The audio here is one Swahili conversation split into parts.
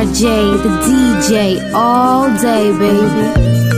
RJ, the DJ, all day, baby.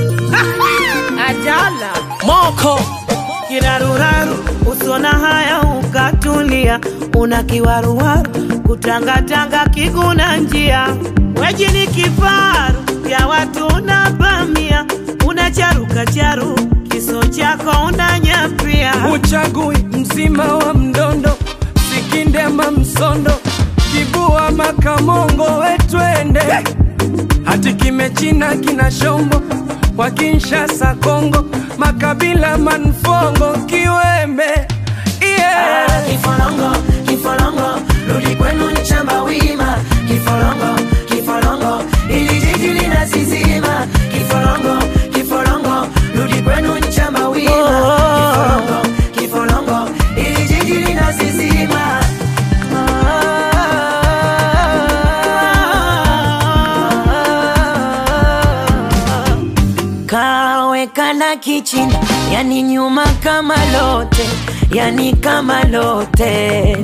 Ajala moko kiraruraru, usona haya ukatulia, una kiwaruwaru kutangatanga kiguna njia, weji ni kifaru ya watu unavamia, unacharuka charu kiso chako unanyapia, uchagui mzima wa mdondo sikindema msondo kibua makamongo wetwende hati kimechina kina shombo kwa Kinshasa Kongo makabila manfongo kiwembe yeah. Kifolongo, kifolongo, rudi kwenu nchamba wima. Kifolongo, kifolongo, ili jiji linasizima. Kifolongo, kifolongo, rudi kwenu nchamba wima. Kifolongo, kifolongo, ili jiji linasizima. Kawekana kichini, yani nyuma kama lote, yani kama lote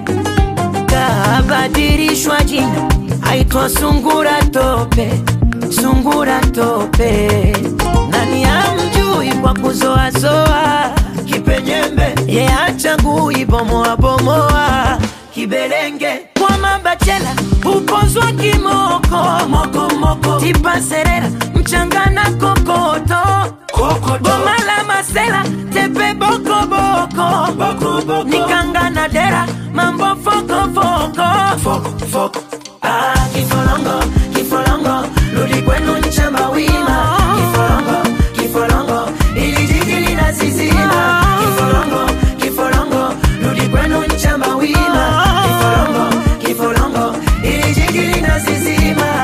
kabadilishwa jina, aitwa sungura tope, sungura tope. Nani amjui kwa kuzoazoa kipenyembe, ye achagui bomoa bomoa kibelenge kwa mabachela upozwa kimoko moko moko tipa serera mchanga na kokoto boma la masela tepe boko boko, boko, boko. nikanga na dera mambo foko foko, foko, foko. Ah, kifolongo kifolongo rudi kwenu nchamba wima kifolongo kifolongo ili jiji linasizima kifolongo kifolongo rudi kwenu nchamba wima kifolongo kifolongo ili jiji linasizima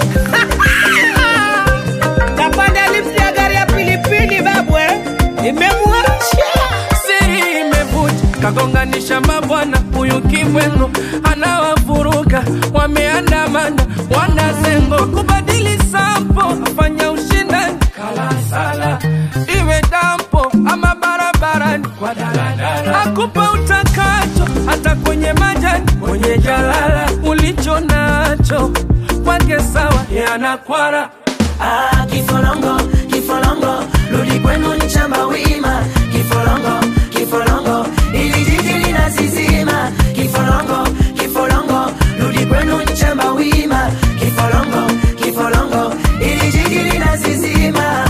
kapanda lifti ya gari ya pilipili babwe, imemwacha siri imevuja kagonganisha mabwana huyu kibwengo anawavuruga wameandamana wanazengo kubadili sampo afanya ushindani kalasala iwe dampo ama barabarani kwa daladala akupa utakacho hata kwenye majani kwenye jalala ulicho nacho kwake sawa yanakwara Ah, kifolongo kifolongo rudi kwenu nchamba wima kifolongo kifolongo ili jiji linasizima kifolongo kifolongo rudi kwenu nchamba wima kifolongo kifolongo ili jiji linasizima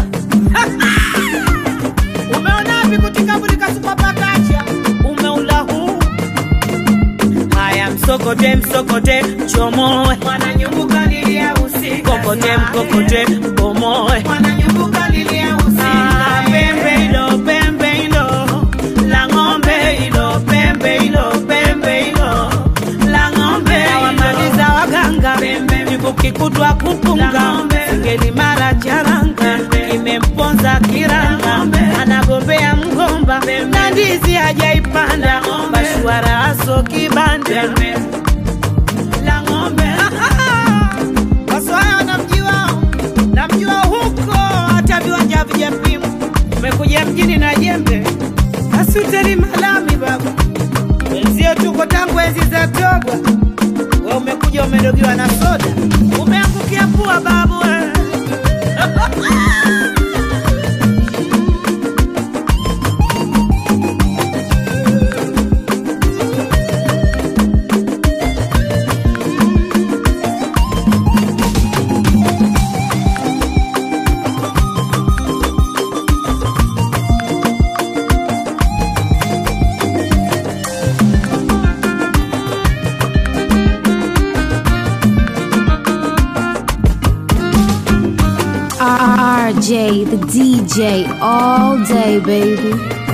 Umeona vikutika burika supapakacha umeula huu haya msokote msokote chomoe wananyumbuka lilia usiku kokote mkokote bomoe wananyumbuka lilia usiku ah, pembe ilo pembe ilo la ng'ombe ilo pembe ilo pembe ilo la ng'ombe wamaliza waganga pembe nikukikutwa kupunga ngeli mara charanga imemponza kiranga anagombea mgomba na ndizi hajaipanda bashwara aso kibanda la ng'ombe waswaya wanamjua namjua huko hata viwanja vijapimwa umekuja mjini na jembe asuteli malami baba wenzio tuko tangu enzi za togwa we umekuja umedogiwa na soda umeangukia pua babu we. RJ, the DJ, all day, baby.